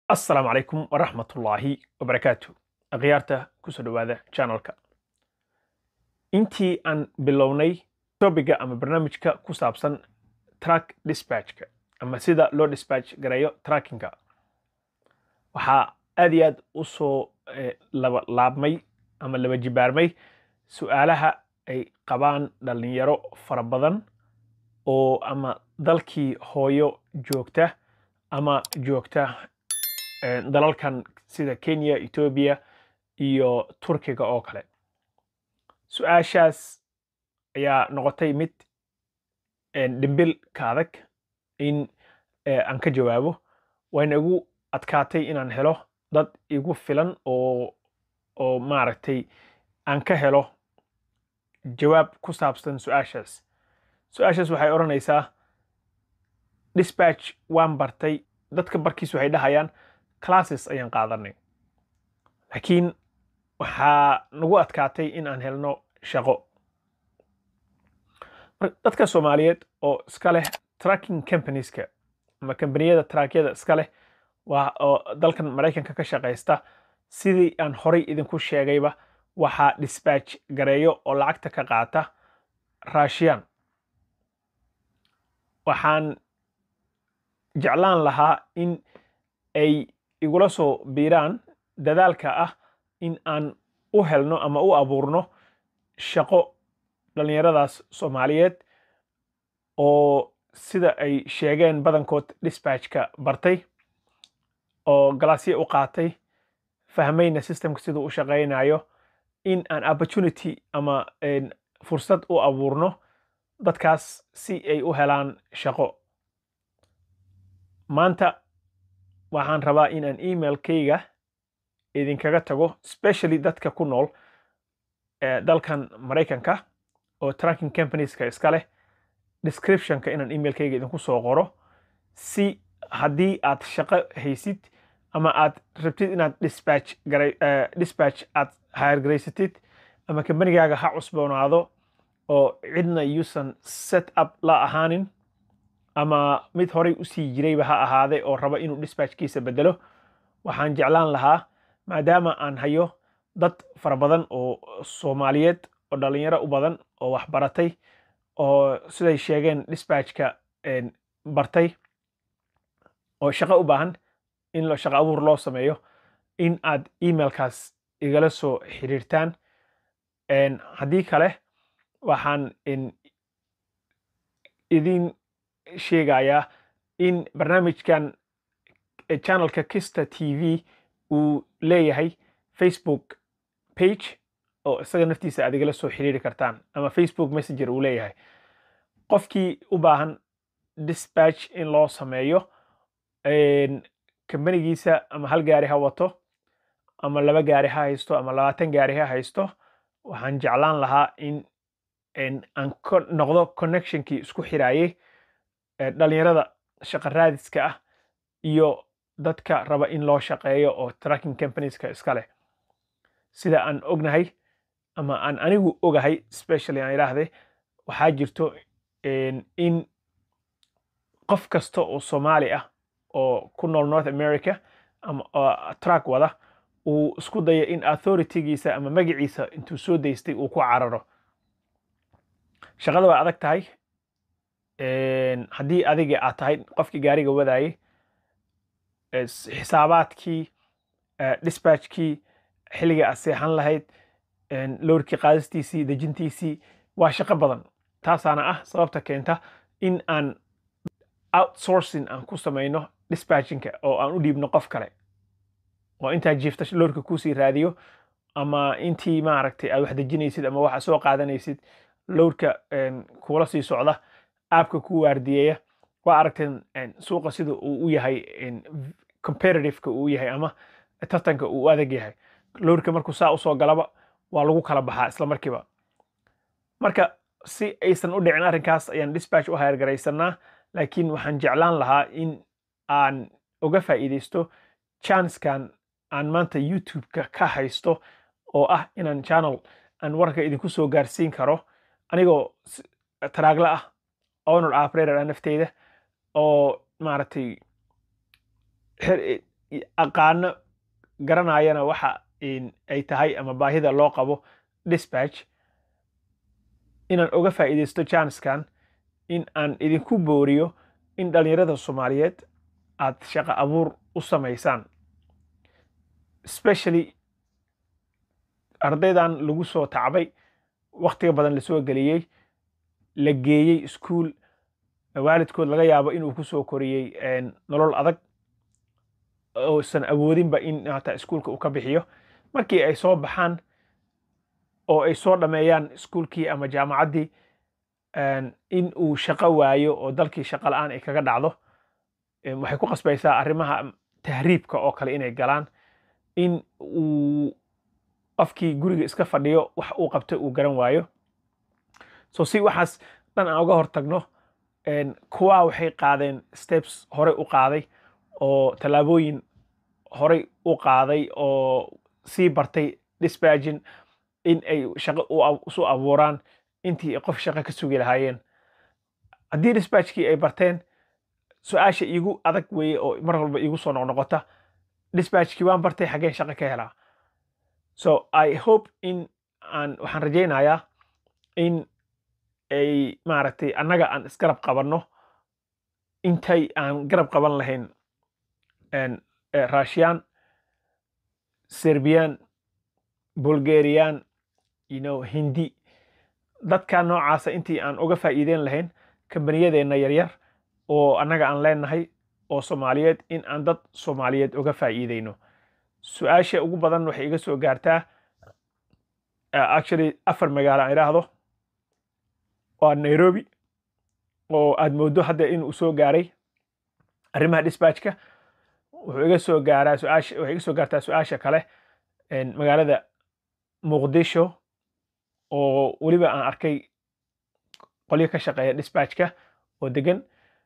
assalaamu calaykum waraxmatullaahi wabarakaatu akhyaarta kusoo dhowaada channelka intii aan bilownay topiga ama barnaamijka ku saabsan track dispatchka ama sida loo dispatch gareeyo trackinga waxaa aad iyo aad u soo laba laabmay ama laba jibaarmay su'aalaha ay qabaan dhalinyaro fara badan oo ama dalkii hooyo joogta ama joogta dalalkan sida kenya etoobiya iyo turkiga oo kale su-aashaas ayaa noqotay mid dhimbil ka adag in aan ka jawaabo wayna igu adkaatay inaan helo dad igu filan oo oo maaragtay aan ka helo jawaab ku saabsan su-aashaas su-aashaas waxay odhanaysaa dispatch waan bartay dadka barkiis waxay dhahayaan classes ayaan qaadanay laakiin waxaa nagu adkaatay in aan helno shaqo dadka soomaaliyeed oo iska leh tracking companieska ama kambaniyada traakyada iska leh waa oo dalkan maraykanka ka shaqaysta sidii aan horay idinku sheegayba waxaa dispatch gareeyo oo lacagta ka qaata raashiyaan waxaan jeclaan lahaa in ay igula soo biiraan dadaalka ah in aan u helno ama u abuurno shaqo dhallinyaradaas soomaaliyeed oo sida ay sheegeen badankood dispatchka bartay oo galaasya u qaatay fahmayna systemka siduu u shaqaynayo in aan opportunity ama fursad u abuurno dadkaas si ay u helaan shaqo maanta waxaan rabaa in aan emailkayga idinkaga tago specially dadka ku nool dalkan maraykanka oo tracking companieska iska leh descriptionka inaan emailkayga idinku soo qoro si haddii aad shaqo haysid ama aad rabtid inaad dispatch garay dispatch aad hayargaraysatid ama kambanigaaga ha cusboonaado oo cidna yuusan set up la ahaanin ama mid horay usii jirayba ha ahaade oo raba inuu dispatchkiisa bedelo waxaan jeclaan lahaa maadaama aan hayo dad fara badan oo soomaaliyeed oo dhalinyaro u badan oo waxbaratay oo siday sheegeen dispatchka bartay oo shaqo u baahan in shaqo abuur loo sameeyo in aad emailkaas igala soo xiriirtaan haddii kale waxaan idin sheegayaa in barnaamijkan channelka kista t v uu leeyahay facebook page oo isaga naftiisa aad igala soo xiriiri kartaan ama facebook messenger uu leeyahay qofkii u baahan dispatch in loo sameeyo kambanigiisa ama hal gaari ha wato ama laba gaari ha haysto ama labaatan gaari ha haysto waxaan jeclaan lahaa in aan noqdo connectionkii isku xiraayey dhalinyarada shaqa raadiska ah iyo dadka raba in loo shaqeeyo oo tracking companieska iska leh sida aan ognahay ama aan anigu ogahay specially aan idhaahday waxaa jirto in qof kasta oo soomaali ah oo ku nool north america ama track wada uu isku dayo in authoritygiisa ama magaciisa intuu soo daystay uu ku cararo shaqada waa adag tahay haddii adiga aad tahay qofkii gaariga wadaayey xisaabaadkii dispatchkii xilliga aad seexan lahayd lowrkii qaadistiisii dejintiisii waa shaqo badan taasaana ah sababta keenta in aan outsourcing aan ku samayno dispatchinka oo aan u dhiibno qof kale oo intaa jiifta lowrka kuusii raadiyo ama intii maaragtay aad wax dejinaysid ama waxa soo qaadanaysid lowrka kuula sii socda aabka ku waardiyeeya waa aragteen suuqa sida uu u yahay competitiveka uu yahay ama tartanka uu u adag yahay lowrka markuu saa usoo galaba waa lagu kala baxaa isla markiiba marka si aysan u dhicin arrinkaas ayaan dispatch u hayargaraysanaa laakiin waxaan jeclaan lahaa in aan uga faa'iidaysto chanskan aan maanta youtube-ka ka haysto oo ah inaan channel aan warka idinku soo gaarsiin karo anigoo taraagla ah owner operator ah nafteyda oo maaragtay aqaano garanayana waxa ay tahay ama baahida loo qabo dispatch inaan uga faa'iidaysto janiskan in aan idinku booriyo in dhalinyarada soomaaliyeed aad shaqo abuur u samaysaan especially ardaydan lagu soo tacbay waktiga badan lasoo geliyey la geeyey iskuol waalidkood laga yaabo inuu ku soo koriyey nolol adag oosan awoodinba in hataa iskuolka uu ka bixiyo markii ay soo baxaan oo ay soo dhameeyaan iskuolkii ama jaamacaddii in uu shaqo waayo oo dalkii shaqo la-aan ay kaga dhacdo waxay ku qasbaysaa arrimaha tahriibka oo kale inay galaan in uu qofkii guriga iska fadhiyo wax uu qabto uu garan waayo so si waxaas dhan aan uga hortagno kuwaa waxay qaadeen steps horey u qaaday oo tallaabooyin horey u qaaday oo sii bartay dispagin in ay shaqo isu abuuraan intii qof shaqo ka sugi lahaayeen haddii dispatchkii ay barteen su-aasha iigu adag weeye oo mar walba iigu soo noqnoqota dispatchkii waan bartay xaggeen shaqo ka helaa so i hope in aan waxaan rajaynayaa in ay maaragtay annaga aan isgarab qabanno intay aan garab qaban lahayn russian serbian bulgarian you know hindi dadka noocaasa intii aan uga faa'iideyn lahayn kambaniyadeenna yaryar oo annaga aan leenahay oo soomaaliyeed in aan dad soomaaliyeed uga faa'iideyno su-aasha ugu badan waxay iga soo gaartaa actually afar magaalo aan idhaahdo waa nairobi oo aad mooddo hadda inuu soo gaaray arrimaha dispatchka wuxuu iga soo gaaraa su-aasha waxay iga soo gaartaa su-aasha kale magaalada muqdisho oo weliba aan arkay qolyo ka shaqeeya dispatchka oo degan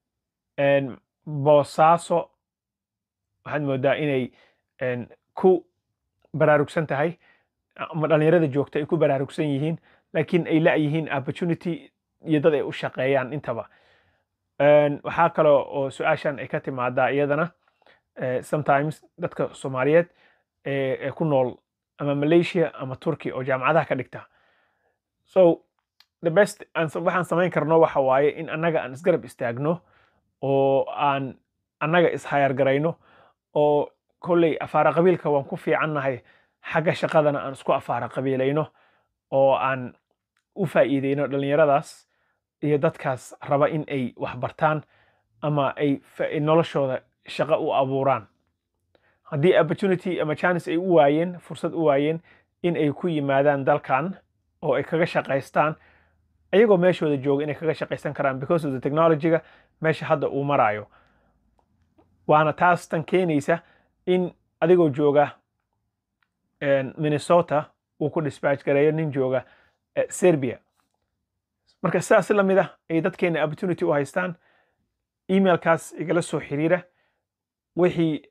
boosaaso waxaad moodaa inay ku baraarugsan tahay ama dhalinyarada joogta ay ku baraarugsan yihiin laakiin ay la-yihiin opportunity iyo dad ay u shaqeeyaan intaba waxaa kale oo su-aashan ay ka timaadaa iyadana sometimes dadka soomaaliyeed ee ku nool ama malaysia ama turkey oo jaamacadaha ka dhigta so the best waxaan samayn karno waxa waaye in annaga aan isgarab istaagno oo aan annaga ishayar garayno oo kolley afaara qabiilka waan ku fiicannahay xagga shaqadana aan isku afaara qabiilayno oo aan u faa'iideyno dhallinyaradaas iyo dadkaas raba in ay wax bartaan ama ay noloshooda shaqo u abuuraan haddii opportunity ama chance ay u waayeen fursad u waayeen in ay ku yimaadaan dalkan oo ay kaga shaqaystaan ayagoo meeshooda jooga inay kaga shaqaysan karaan because of the technologyga meesha hadda uu maraayo waana taas tan keenaysa in adigoo jooga minnesota uu ku dispatch gareeyo nin jooga serbia marka sidaas la mid ah ay dadkeena opportunity u haystaan emailkaas igala soo xiriira wixii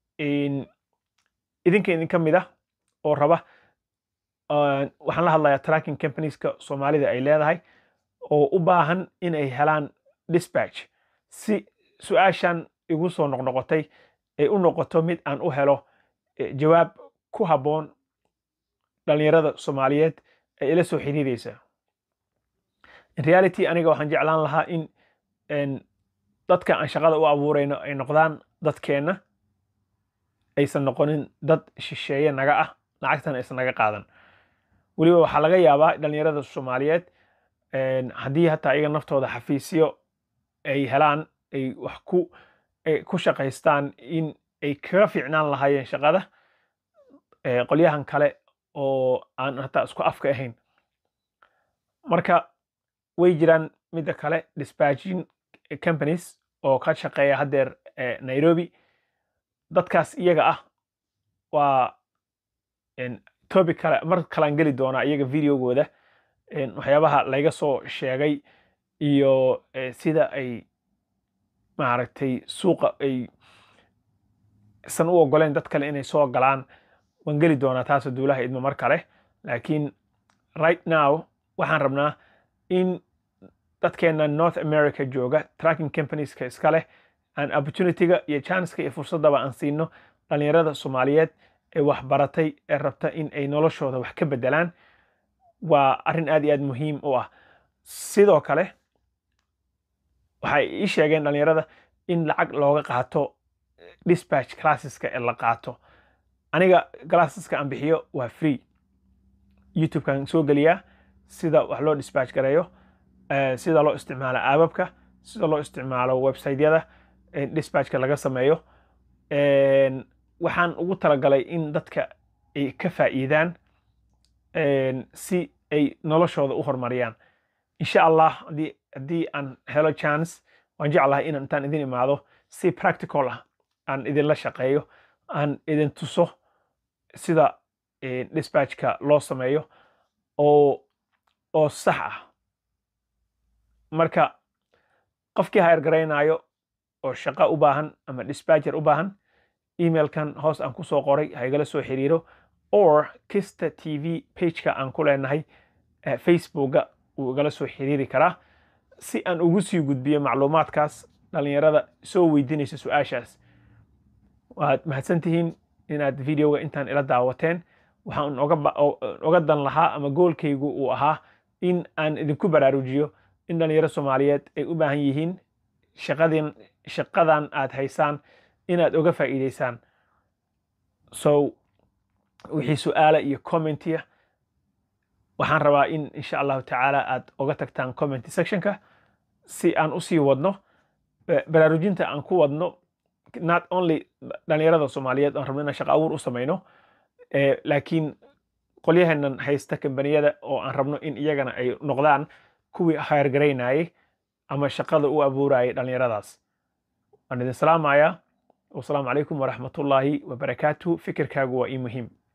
idinka idinka mid ah oo raba waxaan la hadlayaa tracking companieska soomaalida ay leedahay oo u baahan in ay helaan dispatch si su-aashan igu soo noqnoqotay ay u noqoto mid aan u helo jawaab ku habboon dhalinyarada soomaaliyeed ee ila soo xiriiraysa in reality aniga waxaan jeclaan lahaa in dadka aan shaqada u abuurayno ay noqdaan dadkeenna aysan noqonin dad shisheeye naga ah lacagtana aysan naga qaadan weliba waxaa laga yaabaa dhalinyarada soomaaliyeed haddii hataa iyaga naftooda xafiisyo ay helaan ay wax ku ku shaqaystaan in ay kaga fiicnaan lahaayeen shaqada qolyahan kale oo aan hataa isku afka ahayn marka way jiraan midda kale dispatching companies oo ka shaqeeya haddeer nairobi dadkaas iyaga ah waa topic kale mar kalaan geli doonaa iyaga videogooda waxyaabaha layga soo sheegay iyo sida ay maaragtay suuqa ay san u ogoleen dad kale inay soo galaan waan geli doonaa taasoo duulaha idmo mar kale laakiin right now waxaan rabnaa in dadkeena north america jooga tracking companieska iska leh aan opportunityga iyo chanceka iyo fursaddaba aan siino dhalinyarada soomaaliyeed ee waxbaratay ee rabta in ay noloshooda wax ka bedelaan waa arrin aad iyo aad muhiim u ah sidoo kale waxay ii sheegeen dhalinyarada in lacag looga qaato dispatch classeska ee la qaato aniga classeska aan bixiyo waa free youtubekan soo geliyaa sida wax loo dispatch gareeyo sida loo isticmaalo aababka sida loo isticmaalo websiteyada dispatchka laga sameeyo waxaan ugu talagalay in dadka ay ka faa'iidaan si ay noloshooda u horumariyaan insha allah haddii aan helo chance waan jeclahay inaan intaan idin imaado si practical ah aan idinla shaqeeyo aan idin tuso sida dispatchka loo sameeyo oo oo sax ah marka qofkii hayr garaynayo oo shaqo u baahan ama dispatcher u baahan emailkan hoos aan kusoo qoray ha igala soo xiriiro or kista t v pageka aan ku leenahay facebooka wuu igala soo xiriiri karaa si aan ugu sii gudbiyo macluumaadkaas dhalinyarada soo weydiinaysa su-aashaas waad mahadsantihiin inaad videoga intaan ila daawateen waxaan oga dan lahaa ama goolkaygu uu ahaa in aan idinku baraarujiyo in dhalinyaro soomaaliyeed ay u baahan yihiin shaqadin shaqadan aad haysaan inaad oga faa'iidaysaan so wixii su-aala iyo commentiya waxaan rabaa in insha allahu tacaala aad oga tagtaan comment sectionka si aan usii wadno baraarujinta aan ku wadno not only dhalinyarada soomaaliyeed aan rabno inaan shaqa abuur u samayno laakiin qolyaheenan haysta kambaniyada oo aan rabno in iyagana ay noqdaan kuwii hayrgaraynayay ama shaqada u abuurayay dhalinyaradaas waan idin salaamayaa wasalaamu calaykum waraxmatullaahi wabarakaatu fikirkaagu waa ii muhiim